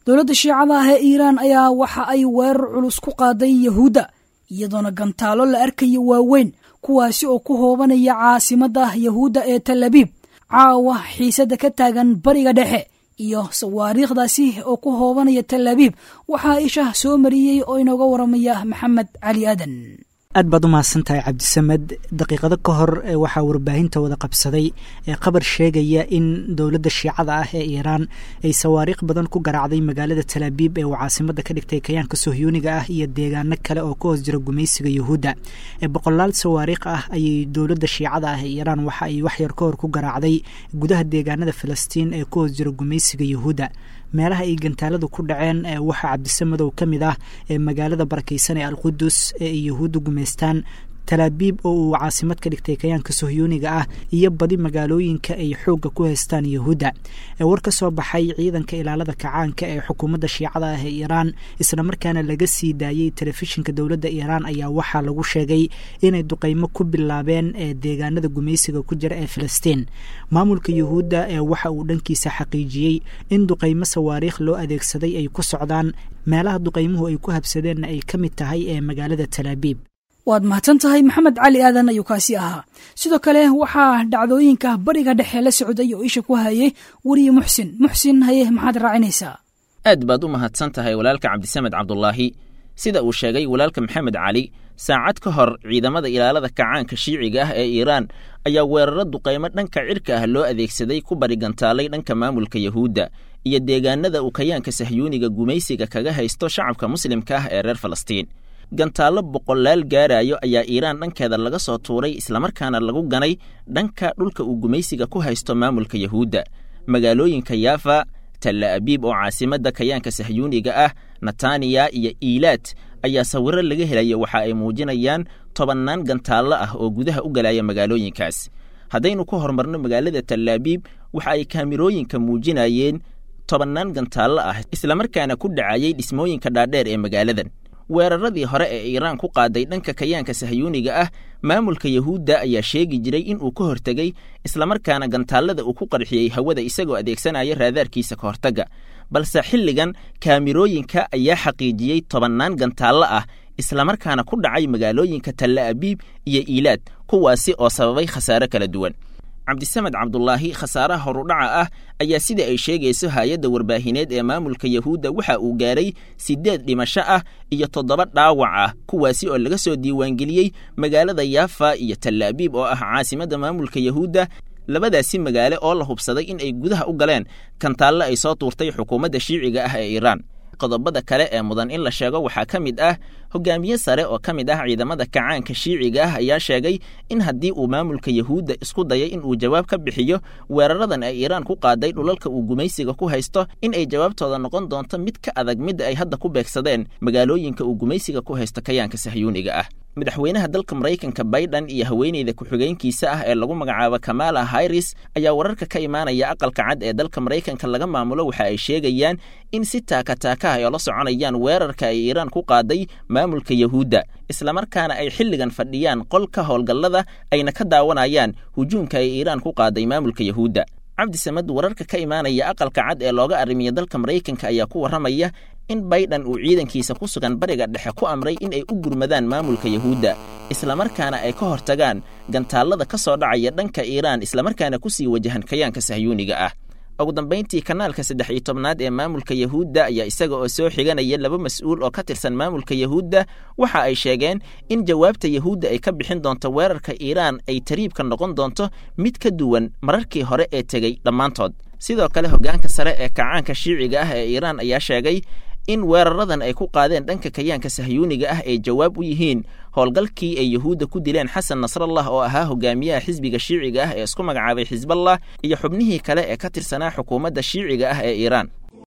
dowladda shiicada ah ee iiraan ayaa waxa ay weerar culus ku qaaday yahuudda iyadoona gantaalo la arkayo waaweyn kuwaasi oo ku hoobanaya caasimadda yahuudda ee tal abiib caawa xiisadda ka taagan bariga dhexe iyo sawaariikhdaasi oo ku hoobanaya tal abiib waxaa isha soo mariyey oo inooga waramaya maxamed cali aadan aad baad u mahadsan tahay cabdisamed daqiiqado ka hor waxaa warbaahinta wada qabsaday ee qabar sheegaya in dowladda shiicada ah ee iiraan ay sawaariikh badan ku garaacday magaalada talaabiib ee uu caasimada ka dhigtay kayaanka sohyuuniga ah iyo deegaano kale oo ka hoos jira gumaysiga yuhuudda boqolaal sawaariikh ah ayay dowladda shiicada ah ee iiraan waxa ay waxyar ka hor ku garaacday gudaha deegaanada filistiin ee ka hoos jira gumaysiga yuhuudda meelaha ay gantaaladu ku dhaceen waxaa cabdisamadow ka mid ah ee magaalada barakaysan ee alqudus ee ay yuhuudda gumaystaan talaabiib oo uu caasimad ka dhigtay kayaanka sohyuuniga ah iyo badi magaalooyinka ay xoogga ku haystaan yuhuudda war ka soo baxay ciidanka ilaalada kacaanka ee xukuumadda shiicada ah ee iiraan islamarkaana laga sii daayey telefishinka dowladda iiraan ayaa waxaa lagu sheegay inay duqaymo ku bilaabeen ee deegaanada gumaysiga ku jira ee filistiin maamulka yuhuudda ee waxa uu dhankiisa xaqiijiyey in duqaymo sawaariikh loo adeegsaday ay ku socdaan meelaha duqaymuhu ay ku habsadeenna ay ka mid tahay ee magaalada talaabiib waad mahadsan tahay maxamed cali aadan ayuu kaasi ahaa sidoo kale waxaa dhacdooyinka bariga dhexe la socday oo isha ku hayay weriye muxsin muxsin haye maxaad raacinaysaa aad baad u mahadsan tahay walaalka cabdisamed cabdulaahi sida uu sheegay walaalka maxamed cali saacad ka hor ciidamada ilaalada kacaanka shiiciga ah ee iiraan ayaa weeraro duqaymo dhanka cirka ah loo adeegsaday ku barigantaalay dhanka maamulka yahuudda iyo deegaanada uu kayaanka sahyuuniga gumaysiga kaga haysto shacabka muslimka ah ee reer falastiin gantaallo boqolaal gaarayo ayaa iiraan dhankeeda laga soo tuuray islamarkaana lagu ganay dhanka dhulka uu gumaysiga ku haysto maamulka yahuudda magaalooyinka yaafa talla abiib oo caasimadda kayaanka sahyuuniga ah nataniya iyo iilaad ayaa sawirro laga helaya waxa ay muujinayaan tobannaan gantaallo ah oo gudaha u galaya magaalooyinkaas haddaynu ku horumarno magaalada tallaabiib waxa ay kaamirooyinka muujinayeen tobannaan gantaallo ah islamarkaana ku dhacayay dhismooyinka dhaadheer ee magaaladan weeraradii hore ee iiraan ku qaaday dhanka kayaanka sahyuuniga ah maamulka yahuudda ayaa sheegi jiray in uu ka hortegey islamarkaana gantaallada uu ku qarxiyey hawada isagoo adeegsanaya raadaarkiisa ka hortagga balse xilligan kaamirooyinka ayaa xaqiijiyey tobannaan gantaallo ah islamarkaana ku dhacay magaalooyinka talla abiib iyo iilaad kuwaasi oo sababay khasaare kala duwan cabdisamed cabdulaahi khasaaraha horudhaca ah ayaa sida ay sheegayso hay-adda warbaahineed ee maamulka yahuudda waxa uu gaaray siddeed dhimasho ah iyo toddoba dhaawac ah kuwaasi oo laga soo diiwaangeliyey magaalada yaafa iyo tallaabiib oo ah caasimadda maamulka yahuudda labadaasi magaalo oo la hubsaday in ay gudaha u galeen kantaalle ay soo tuurtay xukuumadda shiiciga ah ee iiraan qodobada kale ee mudan in la sheego waxaa ka mid ah hogaamiye sare oo ka mid ah ciidamada kacaanka shiiciga ah ayaa sheegay in haddii uu maamulka yahuudda isku dayay in uu jawaab ka bixiyo weeraradan ay iiraan ku qaaday dhulalka uu gumaysiga ku haysto in ay jawaabtooda noqon doonto mid ka adag midda ay hadda ku beegsadeen magaalooyinka uu gumaysiga ku haysto kayaanka sahyuuniga ah madaxweynaha dalka maraykanka baydhan iyo haweeneyda ku-xigeenkiisa ah ee lagu magacaabo kamala hairis ayaa wararka ka imaanaya aqalka cad ee dalka maraykanka laga maamulo waxa ay sheegayaan in si taakataaka ah ay ola soconayaan weerarka ay iiraan ku qaaday maamulka yahuudda islamarkaana ay xilligan fadhiyaan qolka howlgallada ayna ka daawanayaan hujuumka ay iiraan ku qaaday maamulka yahuudda cabdi samed wararka ka imaanaya aqalka cad ee looga arrimiya dalka maraykanka ayaa ku warramaya in baydhan uu ciidankiisa ku sugan bariga dhexe ku amray in ay u gurmadaan maamulka yahuudda islamarkaana ay ka hortagaan gantaallada ka soo dhacaya dhanka iiraan islamarkaana ku sii wajahan kayaanka sahyuuniga ah ugu dambayntii kanaalka saddex iyo tobnaad ee maamulka yahuudda ayaa isaga oo soo xiganaya laba mas-uul oo ka tirsan maamulka yahuudda waxa ay sheegeen in jawaabta yahuudda ay ka bixin doonto weerarka iiraan ay tariibka noqon doonto mid ka duwan mararkii hore ee tegey dhammaantood sidoo kale hoggaanka sare ee kacaanka shiiciga ah ee iiraan ayaa sheegay in weeraradan ay ku qaadeen dhanka kayaanka sahyuuniga ah ay jawaab u yihiin howlgalkii ay yahuudda ku dileen xasan nasrallah oo ahaa hogaamiyaha xisbiga shiiciga ah ee isku magacaabay xisballah iyo xubnihii kale ee ka tirsanaa xukuumadda shiiciga ah ee iiraan